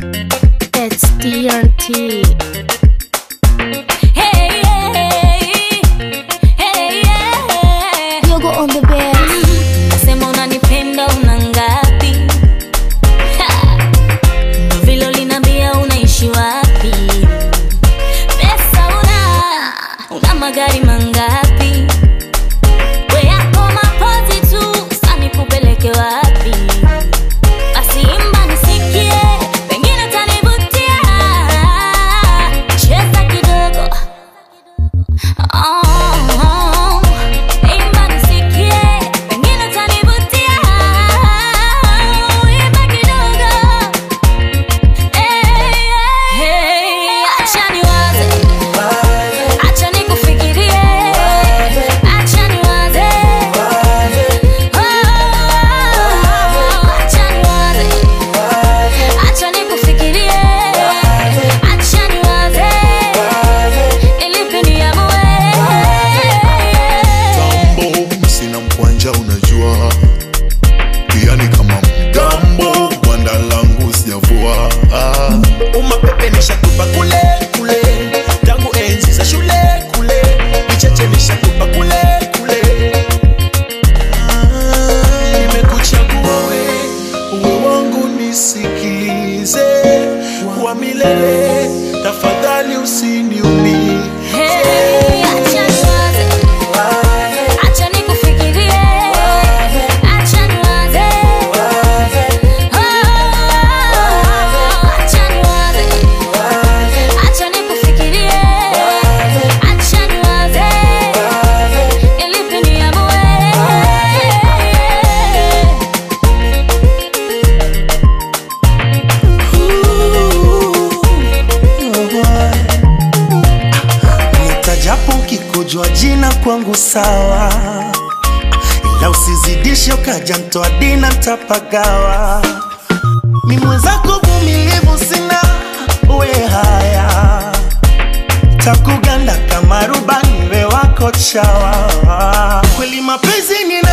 It's DRT. Hey, hey, hey, yeah. Yogo on the bed. Sema unanipenda una ngapi? Ha! Ndo vile uliniambia unaishi wapi? Pesa una, una magari mangapi? We yako mapozi tu, sasa nikupeleke wapi? Basi imba nisikie, pengine utanivutia. Cheza kidogo. Oh, imba nisikie, pengine utanivutia. Imba kidogo. Hey, hey, acha niwaze, acha nikufikirie, acha niwaze. Oh, acha niwaze, acha nikufikirie, acha niwaze. Ilipi niamue. Mtambo sina mkwanja unajua pia ni kama mgambo gwanda langu sijavua ah. umapepe nishakupa kule kule tangu enzi za shule kule vicheche nishakupa kule kule Ah, nimekuchagua we uwe wangu nisikilize wa milele tafadhali usiniumie Hey, acha niwaze, acha nikufikirie, acha niwaze. Oh, acha niwaze, acha nikufikirie, acha niwaze. Ilipi niamue. nitajapo ukikojwa jina kwangu sawa ila usizidishe ukaja mtoa dina ntapagawa mi mwenzako vumilivu sina we haya takuganda kama rubani we wako chawa kweli mapenzi ni